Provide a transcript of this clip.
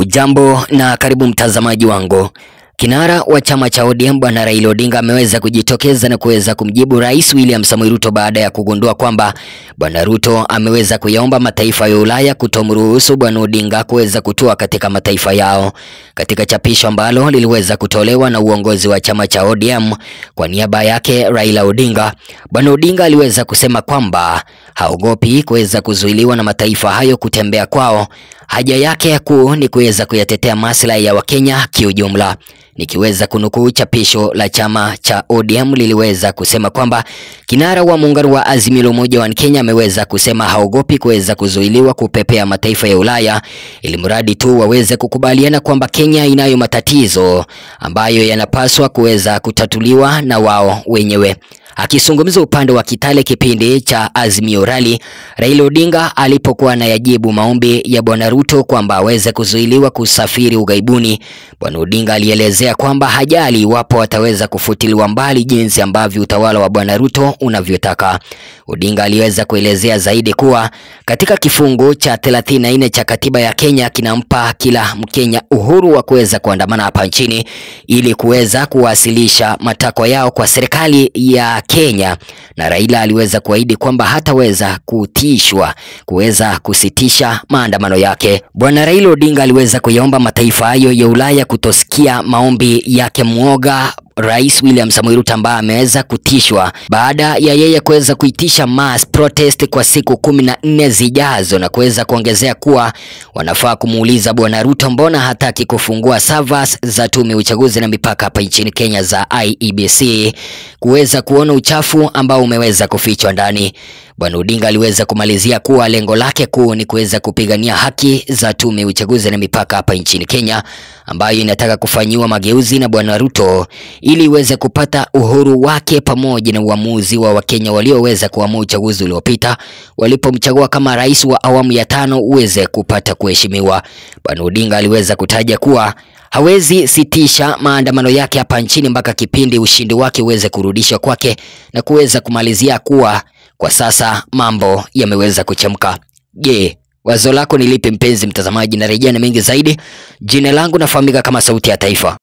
Hujambo na karibu mtazamaji wangu. Kinara wa chama cha ODM Bwana Raila Odinga ameweza kujitokeza na kuweza kumjibu Rais William Samoei Ruto baada ya kugundua kwamba Bwana Ruto ameweza kuyaomba mataifa ya Ulaya kutomruhusu Bwana Odinga kuweza kutua katika mataifa yao. Katika chapisho ambalo liliweza kutolewa na uongozi wa chama cha ODM kwa niaba yake Raila Odinga, Bwana Odinga aliweza kusema kwamba haogopi kuweza kuzuiliwa na mataifa hayo kutembea kwao. Haja yake kuu ni kuweza kuyatetea maslahi ya Wakenya kiujumla. Nikiweza kunukuu chapisho la chama cha ODM liliweza kusema kwamba kinara wa muungano wa Azimio la Umoja wa Kenya ameweza kusema haogopi kuweza kuzuiliwa kupepea mataifa ya Ulaya, ili mradi tu waweze kukubaliana kwamba Kenya inayo matatizo ambayo yanapaswa kuweza kutatuliwa na wao wenyewe. Akizungumza upande wa Kitale kipindi cha Azimio Rally, Raila Odinga alipokuwa anayajibu maombi ya Bwana Ruto kwamba aweze kuzuiliwa kusafiri ughaibuni, Bwana Odinga alielezea kwamba hajali iwapo ataweza kufutiliwa mbali jinsi ambavyo utawala wa Bwana Ruto unavyotaka. Odinga aliweza kuelezea zaidi kuwa katika kifungu cha 34 cha katiba ya Kenya kinampa kila Mkenya uhuru wa kuweza kuandamana hapa nchini ili kuweza kuwasilisha matakwa yao kwa serikali ya Kenya, na Raila aliweza kuahidi kwamba hataweza kutishwa kuweza kusitisha maandamano yake. Bwana Raila Odinga aliweza kuyaomba mataifa hayo ya Ulaya kutosikia maombi yake mwoga Rais William Samoei Ruto ambaye ameweza kutishwa baada ya yeye kuweza kuitisha mass protest kwa siku kumi na nne zijazo na kuweza kuongezea kuwa wanafaa kumuuliza Bwana Ruto mbona hataki kufungua servers za tume ya uchaguzi na mipaka hapa nchini Kenya za IEBC kuweza kuona uchafu ambao umeweza kufichwa ndani. Bwana Odinga aliweza kumalizia kuwa lengo lake kuu ni kuweza kupigania haki za tume ya uchaguzi na mipaka hapa nchini Kenya ambayo inataka kufanyiwa mageuzi na Bwana Ruto ili iweze kupata uhuru wake pamoja na uamuzi wa Wakenya walioweza kuamua uchaguzi uliopita walipomchagua kama rais wa awamu ya tano uweze kupata kuheshimiwa. Bwana Odinga aliweza kutaja kuwa hawezi sitisha maandamano yake hapa nchini mpaka kipindi ushindi wake uweze kurudishwa kwake na kuweza kumalizia kuwa kwa sasa mambo yameweza kuchemka. Je, wazo lako ni lipi mpenzi mtazamaji? Na rejea na mengi zaidi. Jina langu nafahamika kama Sauti ya Taifa.